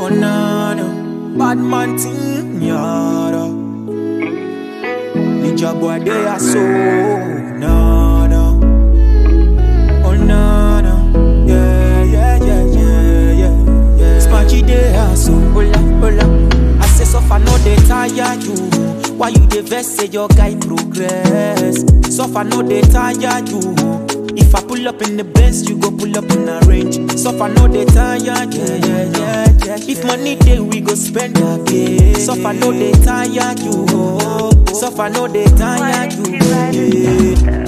Oh no no, bad man thing yada. Ninja boy they are so no no. Oh no no, yeah yeah yeah yeah yeah yeah. Spanky they are so hola hola. I say so far no they tire you. Why you dey vex say your guy progress? So far no dey tire you. If I pull up in the Benz, you go pull up in a range. So far no dey tire you. Yeah, yeah, yeah, yeah. If money dey, we go spend again. So far no dey tire you. So far no dey tire you. Yeah.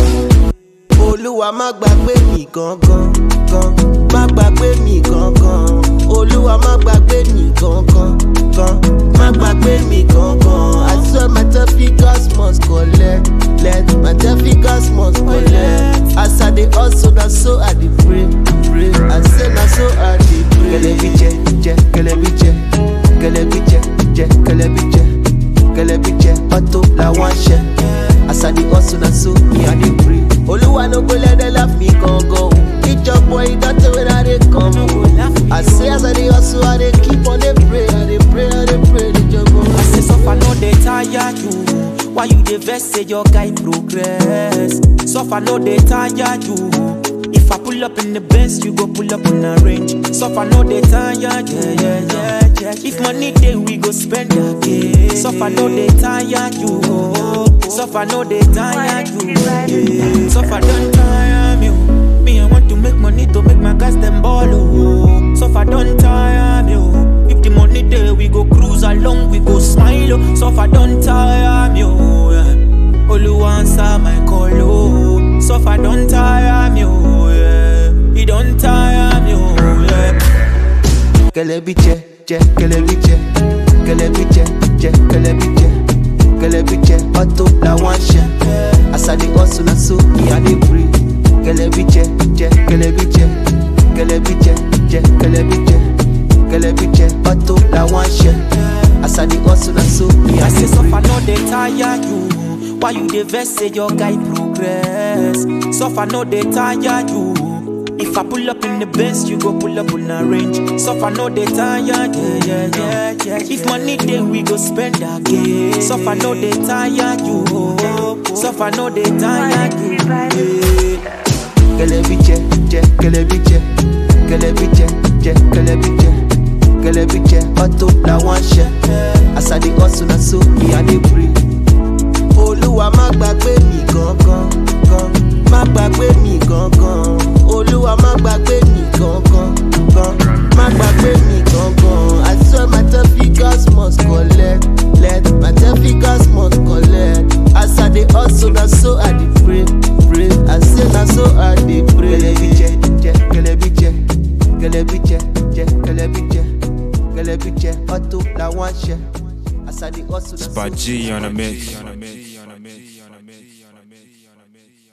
olúwa má gbàgbé mi gangan gan má gbàgbé mi gangan olúwa má gbàgbé mi gangan gan má gbàgbé mi gangan i swear my traffickers must collect let my traffickers must collect as i dey hustle na so i dey pray pray i say na so i dey pray. kẹlẹbi jẹ jẹ kẹlẹbi jẹ kẹlẹbi jẹ jẹ kẹlẹbi jẹ kẹlẹbi jẹ ọtọ làwọn ṣẹ as i dey hustle na so me i dey pray. olúwa no go let them laugh me gangan o ìjọpọ̀ ìdọ́tẹ̀ wey i dey come o i say as i dey hustle i dey keep on dey pray i dey pray i dey pray níjọba. I say suffer no dey tire you. Why you dey vex say your guy progress? Suffer no dey tire you. If I pull up in the Benz, you go pull up in a range. Suffer no dey tire you. Yeah, yeah, yeah, yeah. If money dey, we go spend again. Suffer no dey tire you. Suffer no dey tire you. Yeah. Suffer don't tire me. oh. Me I want to make money to make my guys them ball. Oh. Suffer don't tire me. oh. If the money there, we go cruise along, we go smile. Oh. Suffer don't tire me. Oh, yeah. Oluwa answer my call. Oh. Suffer don't tire me. Oh, yeah. He don't tire me. Oh, yeah. kẹlẹbi jẹ jẹ kẹlẹbi jẹ kẹlẹbi jẹ jẹ kẹlẹbi jẹ kẹlẹbi jẹ ọtọ làwọn ṣẹ as i dey hustle na so me i dey pray kẹlẹbi jẹ jẹ kẹlẹbi jẹ kẹlẹbi jẹ jẹ kẹlẹbi jẹ kẹlẹbi jẹ ọtọ làwọn ṣẹ as i dey hustle na so me i I say dey pray. suffer no dey tire you. Why you dey vex say your guy progress? Suffer no dey tire you. If I pull up in the Benz, you go pull up in a range. Suffer no dey tire, yeah, yeah, yeah, yeah. If money dey, we go spend again. Suffer no dey tire you. Suffer no dey tire you. Yeah. kẹlẹbi jẹ jẹ kẹlẹbi jẹ kẹlẹbi jẹ jẹ kẹlẹbi jẹ kẹlẹbi jẹ ọtọ làwọn ṣẹ as i dey hustle na so me i dey pray. olúwa má gbàgbé mi gangan gan má gbàgbé mi gangan olúwa má gbàgbé mi gangan gan má gbàgbé mi gangan i swear my traffickers must collect let my traffickers must collect as i dey hustle na so i dey pray pray i say na so i dey pray. kẹlẹbi jẹ jẹ kẹlẹbi jẹ kẹlẹbi jẹ jẹ kẹlẹbi jẹ kẹlẹbi jẹ ọtọ làwọn ṣẹ as i dey hustle na so. By G on the mix.